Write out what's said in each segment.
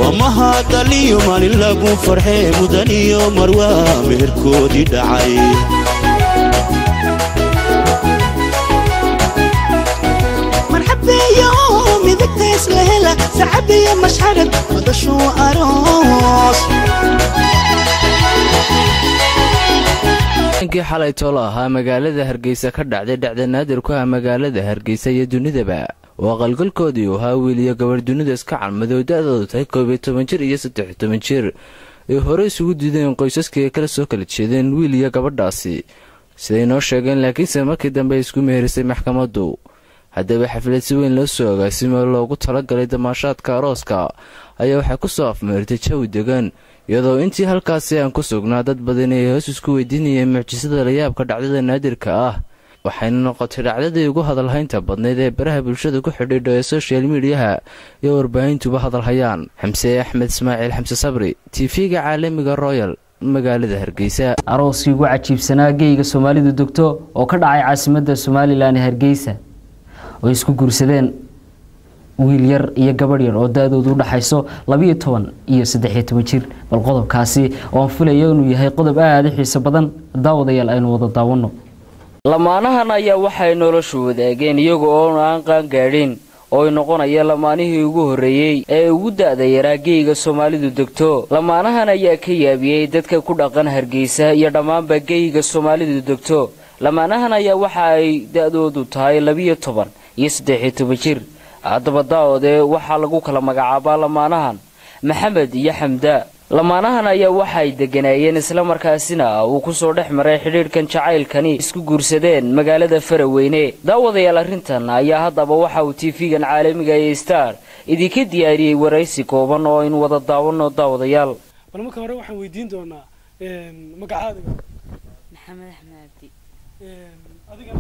amaha daliyo maalin lagu farxee mudan iyo marwaa meherkoodii dhacay marxabeeyo midigtays la hela sacabiyo mashxarad madashuu aroos kii xalay tolo ahaa magaalada hargeysa ka dhacday dhacda naadir ku ah magaalada hargeysa iyo dunidaba oo aqalgalkoodii uu ahaa wiil iyo gabarh dunida iska calmadow da-doodu tahay koob iyo toban jir iyo saddex iyo toban jir ay hore isugu diideen qoysaskii ay kala soo kala jeedeen wiil iyo gabadhaasi siday noo sheegeen laakiinse markii dambe ay isku meherisay maxkamaddu haddaba xaflad si weyn loo soo agaasimo loogu talagalay damaashaadka arooska ayaa waxay ku soo afmeertay jawi degan iyadoo intii halkaasi aan ku sugnaa dad badan ay hoos isku weydiinayeen mucjisada layaabka dhacdada naadirka ah waxayna noqotay dhacdadii ugu hadalhaynta badnayd ee baraha bulshada ku xidhiidho ee soshal midiyaha iyo warbaahintuba hadalhayaan xamse axmed ismaaciil xamse sabri tv-ga caalamiga royal magaalada hargeysa arooskii ugu cajiibsanaa geyga soomaalidu degto oo ka dhacay caasimadda somalilan ee hargeysa oo isku guursadeen wiil yar iyo gabadh yar oo da-doodu udhaxayso labiyo toban iyo saddexiyo toban jir bal qodobkaasi oo aan filayo inuu yahay qodob aada u xiiso badan daawadayaal aynu wada daawano lamaanahan ayaa waxay noloshu wadaageen iyaga oo aan qaangaadhin oo ay noqonaya lamaanihii ugu horreeyey ee ugu da-da yaraa geyga soomaalidu degto lamaanahan ayaa ka yaabiyey dadka ku dhaqan hargeysa iyo dhammaanba geyga soomaalidu degto lamaanahan ayaa waxa ay da-doodu tahay labiyo toban iyo saddexiyo toban jir haddaba daa-ode waxaa lagu kala magacaabaa lamaanahan maxamed iyo xamda lamaanahan ayaa waxay degganaayeen islamarkaasina uu kusoo dhex maray xidhiidhkan jacaylkani isku guursadeen magaalada faraweyne daawadayaal arrintan ayaa haddaba waxa uu tv-gan caalamiga ee star idinka diyaariyey waraysi kooban oo aynu wada daawano daawadayaal bal marka hore waxaan weydiin doonaa magacaadiga maxamed axmed abdi adiga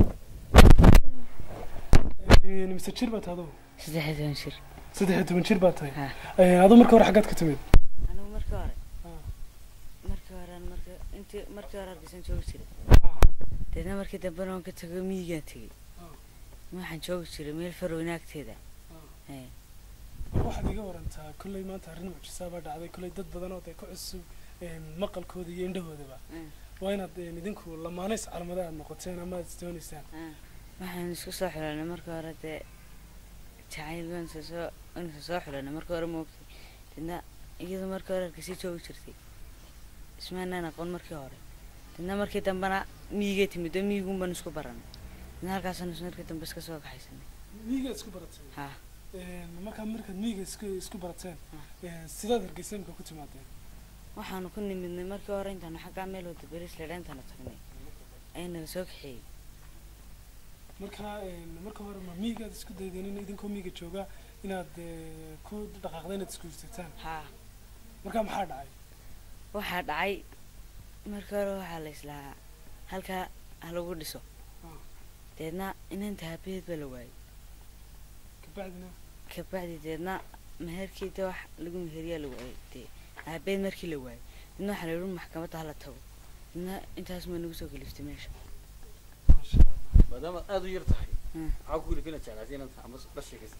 mise jir baa tahay adugu saddex iyo toban jir saddex iyo toban jir baa tahay Ha. aduu marka hore xaggaad ka timid anigu markii hore Ah. markii hore aan marka intii markii hore hargeysan joogi jiray deedna markii dambena waan ka tago miyigaan tegey Ah. waxaan joogi jiray meel farowna agteeda Eh, bal waxaad iga warantaa kolley maanta arrin mucjisaa baa dhacday kolley dad badan oo dee ku cusub maqalkooda iyo indhahoodaba Mm. waa inaad een, idinku lamaanays calmada aad noqoteen ama aad isdoonaysaan ah. waxaan isku soo xulanay markii hore dee jacayl waan soo soo waan soo soo xulanay markii hore moogtay deedna iyadu markii hore hargeysay joogi jirtay ismaanaan aqoon markii hore deedna markii dambena miyigay timid oo miyigun baan isku baranay deedna halkaasaan is markii dambe iska soo kaxaysanay miyigaad isku barateen ha Een, markaa markaad miyiga isku isku barateen een, sidaad hargeysa imika ku timaadeen waxaanu ku nimidnay markii hore intaanu xaggaa meel wada beris ledha intaanu tagnay ayaa naga soo kaxeeyey markaa een, marka hore ma miyigaad isku daydeen in idinkoo miyiga jooga inaad ee, ku dhaqaaqda inaad isguursataan haa markaa maxaa dhacay waxaa dhacay markii hore waxaa la islahaa halkaa ha lagu dhiso Ah. deedna inanta habeed baa la waayey kabacdina kabacdi deedna meherkii de wax lagu meheriyaa la waayey dee habeed markii la waayey deedna waxaa la yidhi maxkamadda hala tago deedna intaas maa nagu soo kaliftay meesha maasha allah maadaama aada u yar tahay Mm. maxaa ku gulifina jeclaatay inaad ama la sheekaysa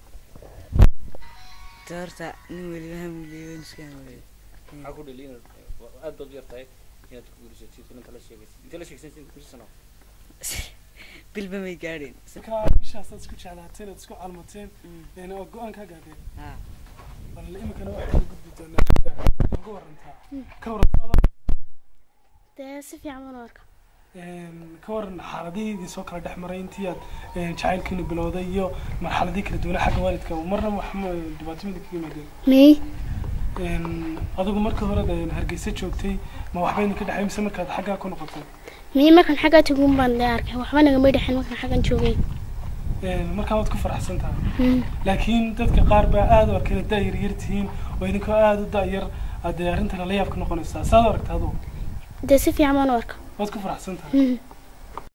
de horta nin weliba hamuleeyon iska hamuleeyo maxaa ku dhali inaad aad baad u yar tahay inaad ku guurisatid inta la sheekaysa inta la sheekaysan inta kusi sano bilba may gaadheen markaa ishaasaad isku jeclaateen aad isku calmateen Mm. een, oo go-aan kaa gaadheen haa bal iminkana waxaan gudbi doonaa xagga ugu warantaa ka warantaada dee si fiican baan u arka een, ka waran xaaladihii idin soo kala dhex maray intii aad een, jacaylkiina bilowday iyo marxaladii kala duwanaa xagga waalidka marna wax ma dhibaato mida kaga yimaadeen may Een, adigu markii hore een, hargeysa joogtay ma waxba idinka dhexay mise markaad xaggaa ku noqotay may markan xaggaa tagun baan dee arkay waxba nagamay dhexin markan xaggan joogay Een, markaa waad ku faraxsan tahay Mm. laakiin dadka qaar baa aada u arkeen da yar yar tihiin oo idinkoo aada u da-yar aad dee arrintan la yaab ka noqonaysaa saad u aragta adugu dee si fiican baan u arka waad ku faraxsan tahay Mm.